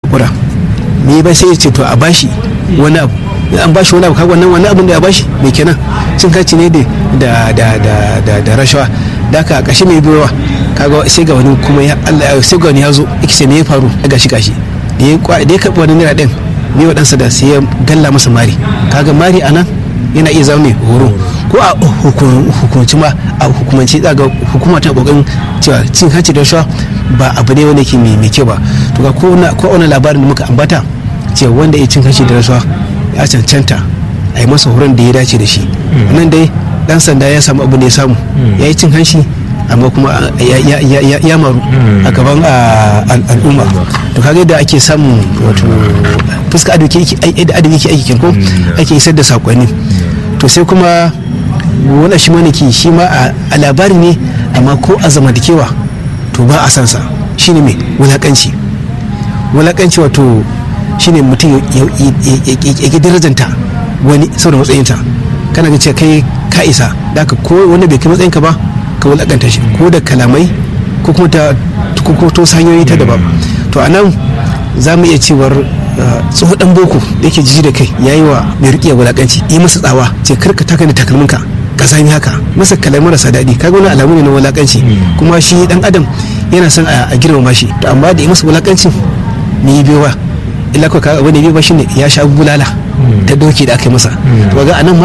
haƙura me ba sai ya ce to a bashi wani abu in an bashi wani abu kaga wannan wani abin da ya bashi me kenan cin hanci ne da da da da da rashawa da ka kashi mai biyowa kaga sai ga wani kuma ya Allah sai ga wani ya zo yake ce me ya faru gashi gashi da ya da ya karɓi wani naira ɗin ne wa ɗansa da sai ya galla masa mari kaga mari anan yana iya zama mai horo ko a hukunci ma a hukumanci ga hukuma ta kokarin cewa cin hanci da rashawa ba abu ne wanda ke mai kyau ba to ga ko wani labarin da muka ambata cewa wanda ya cin hanci da rashawa ya cancanta a yi masa horon da ya dace da shi nan dai dan sanda ya samu abu da ya samu ya yi cin hanci amma kuma ya maru a gaban al'umma to kaga da ake samun wato fuska ado yake aiki ko ake isar da sakonni to sai kuma wani shi maniki shi ma a labari ne amma ko a zamantakewa to ba a san sa shine mai wulakanci wulakanci wato shine mutum ya darajanta wani saboda matsayinta kana ga cewa kai ka isa da ka ko wanda bai kai matsayinka ba ka wulakanta shi ko da kalamai ko kuma ta ko to hanyoyi ta daban to anan za mu iya cewar tsohon dan boko da yake jiji da kai ya yi wa mai riƙe wulakanci yi masa tsawa ce karka taka da takalminka ka sami haka masa kalamai marasa daɗi kaga wani alamu ne na wulakanci kuma shi dan adam yana son a girmama shi to amma da yi masa wulakancin me yi biyowa illa ko kaga abin da biyo ba shine ya sha bulala ta doki da aka yi masa to ga anan ma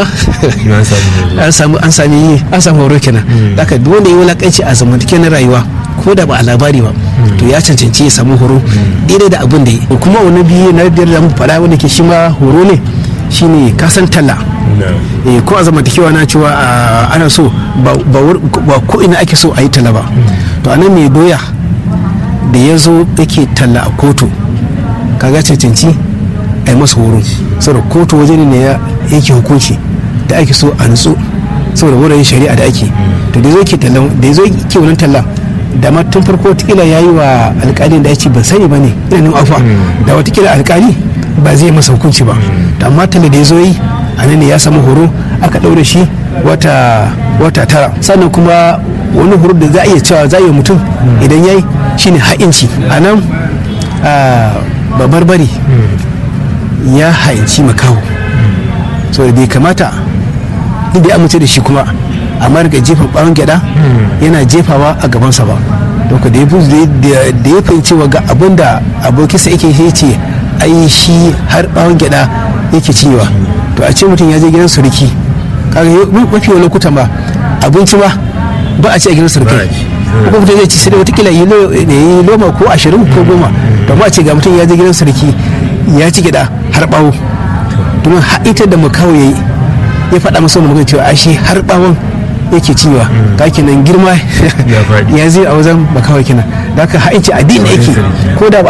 an samu an sami an samu horo kenan haka duk wanda ya wulakanci a zamantakewar na rayuwa ko da ba a labari ba to ya cancanci ya samu horo daidai da abin da yi kuma wani biyu na biyar da mu faɗa wanda ke shi ma horo ne shine kasan talla ko a zamantakewa na cewa ana so ba ko ina ake so a yi talla ba to anan mai doya da ya zo yake talla a kotu kaga cancanci a yi masa horo saboda kotu waje ne ya yake hukunci da ake so a nutsu saboda wurin shari'a da ake to da zo ke tallan da zo ke wannan tallan da ma tun farko watakila ya yi wa alkalin da ya ce ban sani ba ne ina nan afa da watakila alkali ba zai masa hukunci ba to amma talla da ya zo yi a nan ne ya samu horo aka ɗaure shi wata wata tara sannan kuma wani horo da za a iya cewa za a yi mutum idan ya yi shine ha'inci a nan babbar bari ya ha'inci makaho saboda bai kamata duk da amince da shi kuma amma daga jefa bawon gyada yana jefawa a gabansa ba don da ya da ya fahimci wa ga abin da abokinsa yake shi ce ai shi har bawon gyada yake cinyewa to a ce mutum ya je gidan suriki kaga mafi yawan lokutan ba abinci ma ba a ce a gidan surukai ko mutum zai ci sai watakila yi loma ko ashirin ko goma to ma ce ga mutum ya je gidan sarki ya ci gida har bawo domin ita da makawo ya yi ya faɗa masa wani magana cewa ashe har bawon yake cinyewa ka kenan girma ya zai a wajen makawo kenan da haka ha'inci addini yake ko da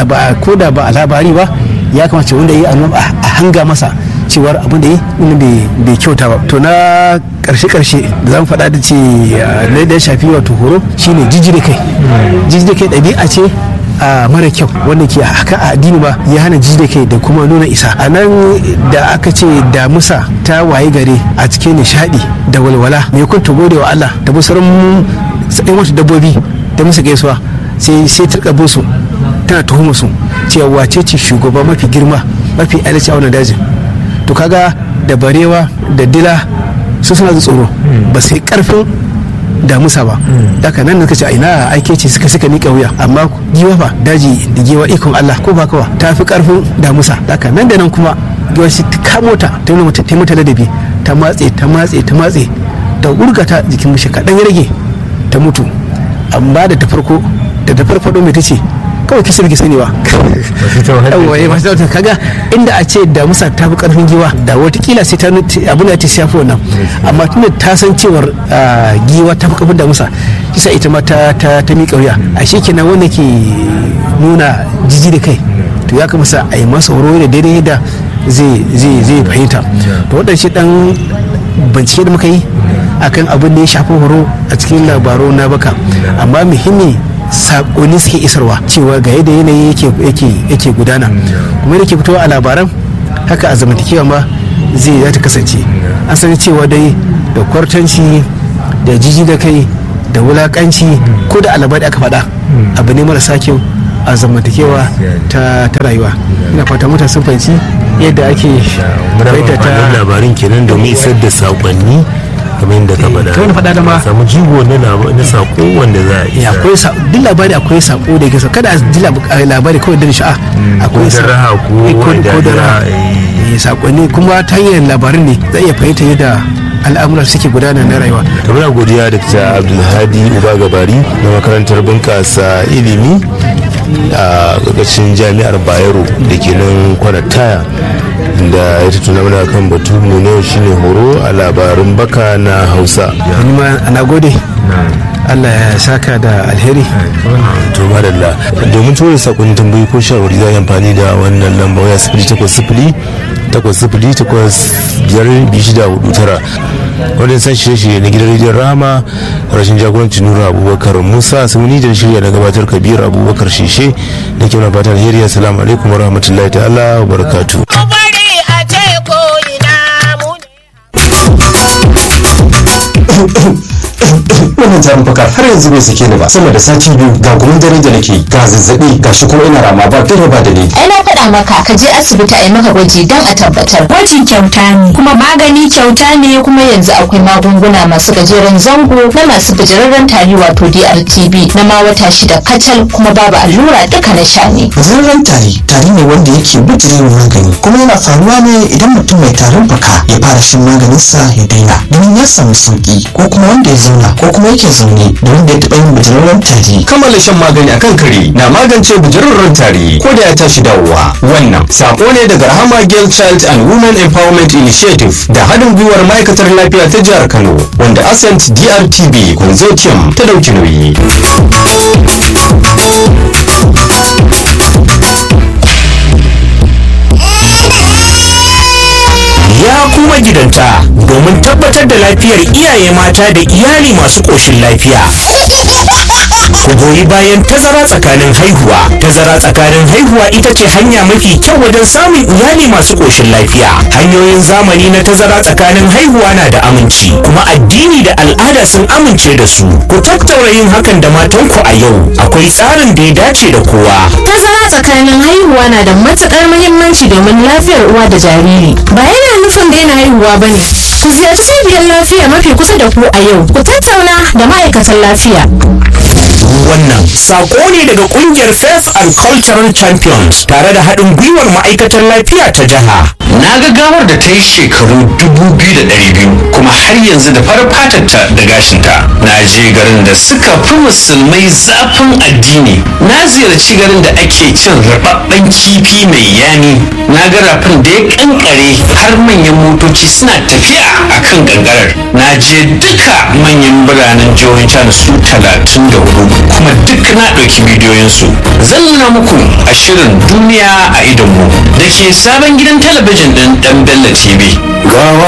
ba a labari ba ya kamata wanda ya yi a hanga masa cewar abin da yi bai kyauta ba to na karshe karshe da zan faɗa da ce na da shafi wato horo shine jijjire kai jijjire kai ɗabi'a ce a mara kyau wanda ke haka a addini ba ya hana jijjire kai da kuma nuna isa a nan da aka ce damusa ta waye gare a cikin nishadi da walwala mai kun ta gode wa Allah da musarin sai wata dabbobi da musu gaisuwa sai sai turka su tana tuhuma su cewa wace ce shugaba mafi girma mafi adalci a wannan dajin to kaga da barewa da dila su suna da tsoro ba sai karfin damusa ba daga nan suka ce a ina aike ce suka suka nika wuya amma giwa fa daji da giwa ikon Allah ko ba kawa ta fi karfin damusa daga nan da nan kuma giwa shi ta kamo ta ta nuna ta mata ladabi ta matse ta matse ta matse ta urgata jikin mishi kaɗan ya rage ta mutu amma da ta farko da ta farfado mai ta ce kawai kisa rike sani ba yawwa ba ta kaga inda a ce da musa ta fi karfin giwa da watakila sai ta abu da ta shafi wannan amma tunda ta san cewar giwa ta fi karfin da musa kisa ita ma ta ta miƙa wuya a shi kenan wanda ke nuna jiji da kai to ya kamata a yi masa horo da daidai yadda zai zai fahimta to waɗansu dan bincike da muka yi akan abin da ya shafi horo a cikin labaru na baka amma muhimmi sakonni suke isarwa cewa ga yadda yanayi yake gudana kuma da ke fitowa a labaran haka a zamantakewa ma zai za ta kasance an sani cewa dai da kwartanci da jiji da kai da wulakanci ko da alabari aka faɗa abu ne marasa kyau a zamantakewa ta ta rayuwa ina fata mutane sun fahimci yadda ake muna ta labarin kenan domin isar da saƙonni kamar yadda ka faɗa kamar faɗa da ma samu jigo na lab- na saƙo wanda za a ya isa akwai sa duk labari akwai sako da yake sa kada a ji lab- a labari kawai da sha'a ko da raha ko eh, ko da ko da raha eh. Eh, sakonni kuma ta hanyar labarin ne zai iya fahimta yadda al'amura suke gudana na rayuwa to muna godiya da ta abdulhadi uba gabari na makarantar bunƙasa ilimi a ƙarƙashin jami'ar bayero da ke nan kwanataya da ya tattuna mana kan batu mu ne shine horo a labarun baka na hausa wani ma ana gode Allah ya saka da alheri to madalla domin tura sakonin tambayi ko shawarwari za a yi amfani da wannan lamba waya sifili takwas sifili takwas sifili takwas biyar biyu shida hudu tara wanda san shirye-shirye na gidan rediyon rama rashin jagorancin nura abubakar musa sumuni da shirya na gabatar kabir abubakar shishe da ke wani fatan alheri assalamu alaikum wa rahmatullahi ta'ala wa barakatu bari a ce ko ina mu wannan tarin fuka har yanzu bai sake ni ba sama da sati biyu ga gumin dare da nake ga zazzabi ga shi kuma ina rama ba dare ba da ni ai na faɗa maka ka je asibiti a yi maka gwaji don a tabbatar Gwaji kyauta ne, kuma magani kyauta ne kuma yanzu akwai magunguna masu gajeren zango na masu gajerarren tari wato DRTB na ma wata shida kacal kuma babu allura duka na sha ne Zararren tari tari ne wanda yake bijirewa magani kuma yana faruwa ne idan mutum mai tarin fuka ya fara shan maganinsa ya daina domin ya samu sauki ko kuma wanda ya zauna ko kuma yake zaune da wanda ya taɓa yin bijirarren tari. Kammala shan magani akan kare na magance bijirarren tari ko da ya tashi dawowa. Wannan sako ne daga Rahama Girl Child and Women Empowerment Initiative da haɗin gwiwar ma'aikatar lafiya ta jihar Kano wanda Ascent DRTB Consortium ta ɗauki nauyi. ya kuma gidanta domin tabbatar da lafiyar iyaye mata da iyali masu ƙoshin lafiya. Ku goyi bayan tazara tsakanin haihuwa. Tazara tsakanin haihuwa ita ce hanya mafi kyau wajen samun iyali masu ƙoshin lafiya. Hanyoyin zamani na tazara tsakanin haihuwa na da aminci, kuma addini da al'ada sun amince da su. Ku tattaura yin hakan da matanku a yau. Akwai tsarin da ya dace da kowa. Tazara tsakanin haihuwa na da matuƙar muhimmanci domin lafiyar uwa da jariri. Ba yana nufin daina haihuwa ba ne. Ku ziyarci cibiyar lafiya mafi kusa da ku a yau. Ku tattauna da ma'aikatan lafiya. wannan sako ne daga kungiyar faith and cultural champions tare da haɗin gwiwar ma'aikatar lafiya ta jiha Na ga gawar da ta yi shekaru dubu biyu da ɗari biyu kuma har yanzu da farar fatarta da gashinta. Na je garin da suka fi musulmai zafin addini. Na ziyarci garin da ake cin rababben kifi mai yami. Na ga rafin da ya kankare har manyan motoci suna tafiya a kan gangarar. Na je duka manyan biranen jihohin China su talatin da hudu kuma duk na ɗauki bidiyoyinsu. Zan nuna muku a shirin duniya a idonmu da ke sabon gidan talabijin ɗin ɗan Bello TV. Gawa